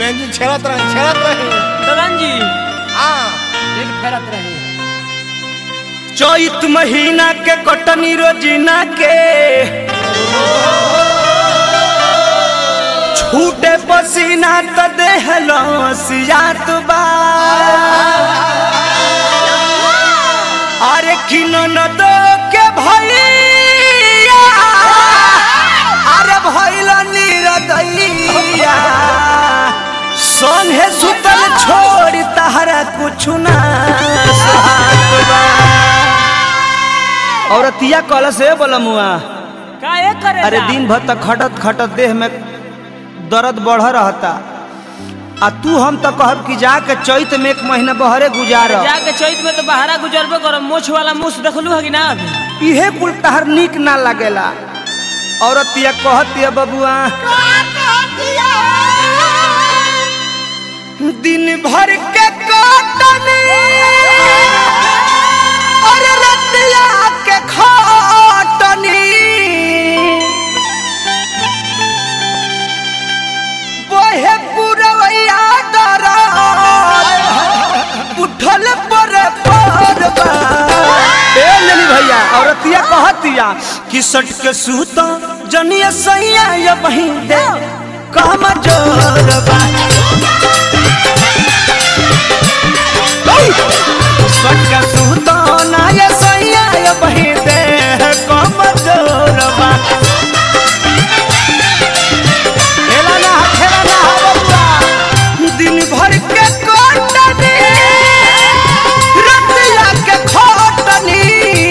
Engine छेड़त रहे छेड़त रहे ददन जी हाँ एक फेरत रहे चैत महीना के कटनी रोजीना के छूटे पसीना त देह लसियात बा अरे किनो न दो के भैया अरे भैल निरदैया संगे सुतल छोड़ तहरा कुछ ना साथ बा औरतिया कल से बोलमुआ काहे करे अरे दिन भर तक खटत खटत देह में दर्द बढ़ रहता आ तू हम तो कहब कि जाके चैत में एक महीना बहरे गुजार जाके चैत में तो बहरा गुजरबे करो मोछ वाला मुछ देखलू है कि ना अभी इहे कुल तहर नीक ना लागेला औरतिया कहतिया बबुआ दिन भर के कटनी और रतिया के खटनी बोहे पुरवैया दरा उठल पर परबा ए लेली भैया औरतिया कहतिया कि सट के सूता जनिया सैया या बहिन दे काम जोरबा सट के सूता ना या सैया या बहिन दे काम जोरबा खेला ना खेला ना बबुआ दिन भर के कोटनी रतिया के खोटनी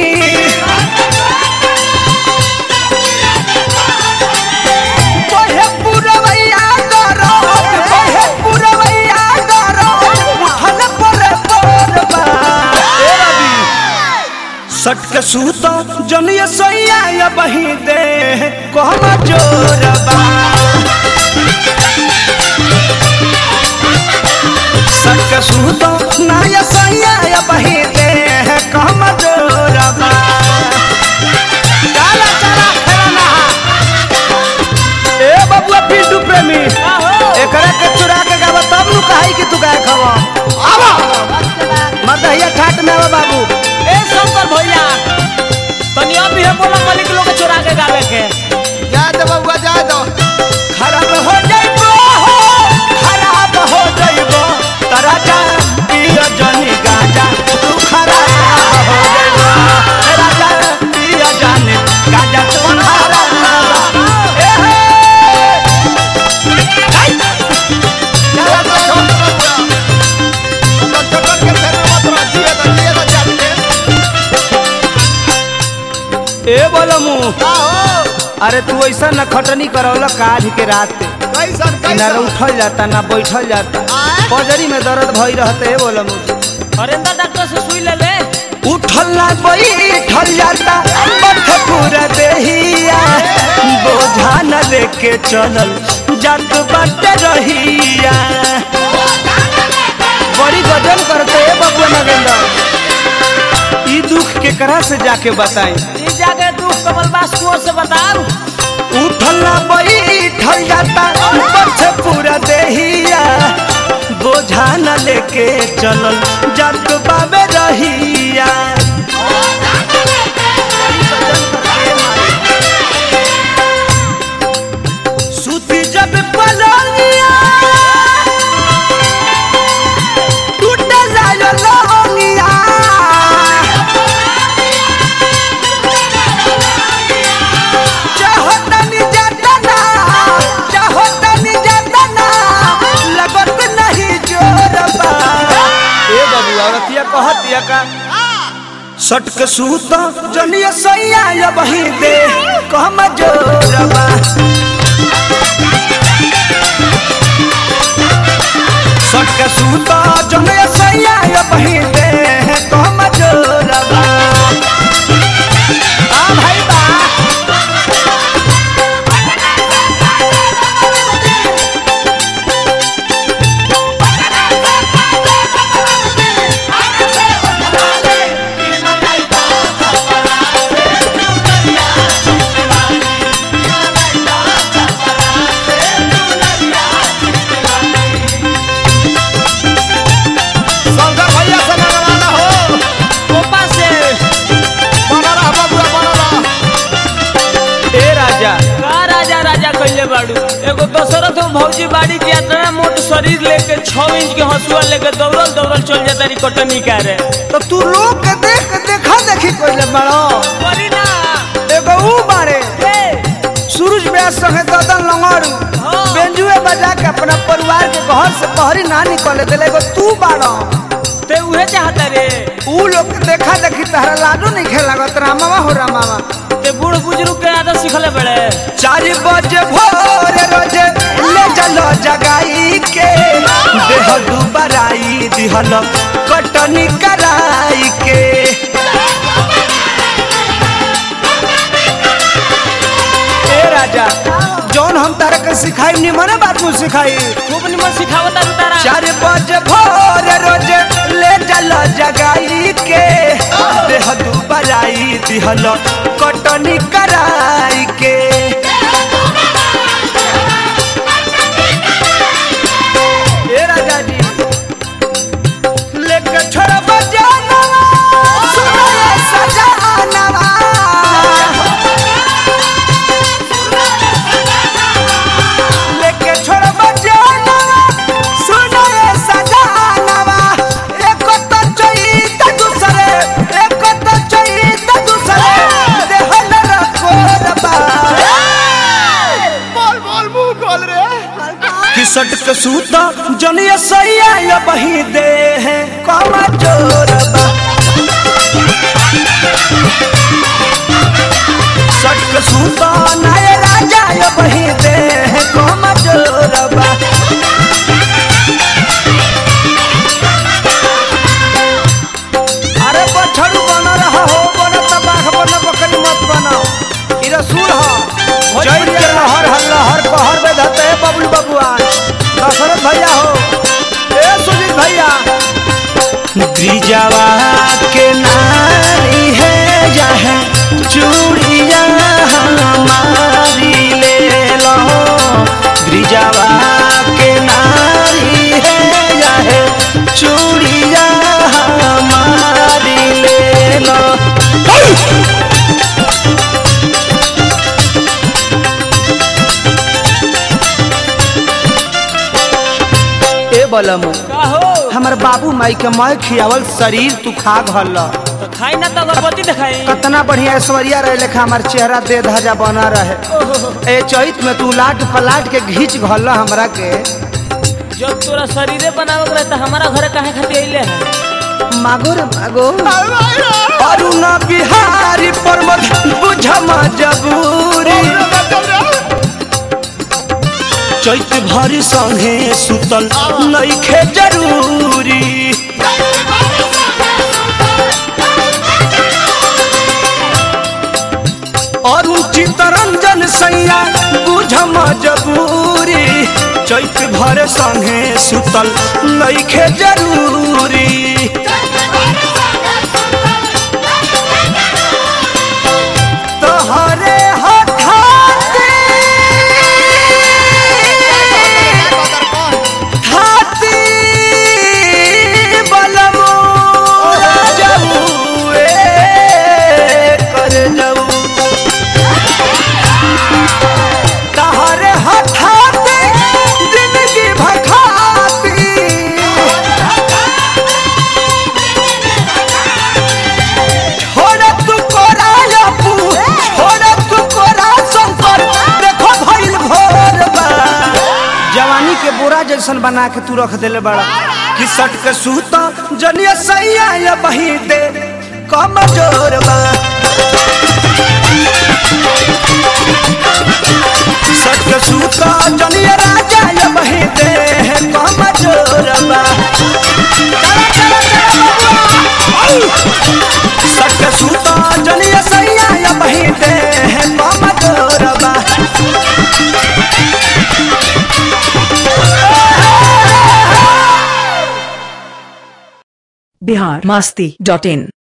कोहे पुरवैया दरो कोहे पुरवैया दरो उठल पर परबा ए रवि सट के सूता जनिया सैया या बही दे कहमा जोरबा सट के सूता ना या सैया या बही दे कहमा जोरबा चला चला खेला ना ए बबुआ पिंटू प्रेमी एकरा के चुरा के गावा तब नु कहाई कि तू गाय खवा आवा मदहिया ठाट में आवा बाबू ए शंकर भैया तनी अभी है बोला मलिक लोग के चुरा के गावे के जा दो बबुआ जा दो खराब हो जाइबो खराब हो जाइबो तरा जा पिया जानी गाजा तू खराब हो जाइबो तरा जा पिया जानी गाजा तू खराब ए हे हाय जा दो बबुआ तो छोटो के फेर मत रह दिए तो दिए तो जाते ए बोलमू का हो अरे तू ऐसा न खटनी करौला काज के रात कैसन ना कैसन उठल जाता ना बैठल जाता आय? पजरी में दर्द भई रहते बोलमू हरेंद्र डॉक्टर से सुई ले ले उठल ना बैठल जाता बठ पूरा देहिया बोझा न लेके चलल जात बाट रहिया बड़ी गजन करते है बबुआ नगेंद्र ई दुख के करा से जाके बताएं ई जाके तू कमल बास कुंवर से बताओ उठल ना बैठल जाता बठ पूरा देहिया बोझा न लेके चलल जात बाबे रहिया सूती जब पलंगिया टूटे जायो लौंगिया चाहो तनी जतना चाहो तनी जतना लगत नहीं जोरबा ए बबुआ रतिया कहतिया का सट के सूता जनिया सैया या बही दे कहम जोरबा सट के सूता जनिया सैया या बही दे कहम जोरबा आ भाई बा दशरथ में भौजी बाड़ी के इतना मोट शरीर लेके छह इंच के हंसुआ लेके दौड़ल दौड़ल चल जाता रही कटनी करे तो तू लोग के देख के देखा देखी कोइले बड़ो बड़ी ना एगो ऊ बारे ए, सूरज व्यास संगे ददन लंगड़ू हाँ। बेंजुए बजा के अपना परिवार के घर से बहरी ना निकले दिले एगो तू बाड़ो ते उहे चाहता रे ऊ लोग के देखा देखी तहरा लाडू नहीं खेलागत रामावा हो रामावा ते बूढ़ बुजुर्ग के आदत सिखले बड़े चार बजे भोर रोजे ले चलो जगाई के देह दुबराई दिहल कटनी कराई के ए राजा जौन हम तारा के सिखाई निमन बात मुझ सिखाई खूब निमन सिखावता तू तारा चार बजे भोर रोजे ले चलो जगाई के देह दुबराई दिहल कटनी कराई के ए राजा जी लेके छोड़ बजाना सुनो ये सजानवा लेके छोड़ बजाना सुनो ये सजानवा एक तो चईत दूसरे एक तो चईत दूसरे देहल रखोरबा बोल बोल मुंह खोल रे किसट के सूता जनिया सैया या बही दे है कमा जोरबा सट के सूता नाय राजा या बही दे है कमा जोरबा अरे बछड़ू बना रहा हो बना तबाह बना बकरी मत बनाओ ई रसूल हो जय के लहर हल्ला हर कहर में धते है बबलू बबुआन दशरथ भैया हो ए सुजीत भैया गिरिजावा के नारी है जहाँ चूड़िया हमारी ले लो गिरिजावा के नारी है जहाँ चूड़िया हमारी ले लो ए बलमु का हो हमर बाबू माई के मैं खियावल शरीर तू खा घल तो खाई ना तो अगरबत्ती दिखाई कतना बढ़िया ऐश्वर्या रहे लेखा हमार चेहरा दे धजा बना रहे ए चैत में तू लाट पलाट के घींच घल हमरा के जब तोरा शरीरे बनावे के रहे तो हमारा घर काहे खातिर अइले है मागो रे मागो अरुण बिहारी प्रमोद बुझम जबूरी चैत भरी संगे सुतल नइखे जरूरी अरुण चितरंजन सैया बुझम जबूरी चैत भर संगे सुतल नइखे जरूरी तोहरे हठाते हाथी बलमो जाऊ ए कर जाऊ तोहरे हठाते जिंदगी भखाती छोड़ तू कोरा अपू छोड़ तू कोरा शंकर देखो भइल भोर बा जवानी के बोरा जैसन बना के तू रख देले बड़ा कि सट के सूता जनिया सैया या बही दे कम जोर बा सट के सूता जनिया राजा या बही दे कम जोर बा चला चला चला बबुआ सट सूता जलिया सैया या बहिते हैं मामा जोरबा बिहार मस्ती डॉट इन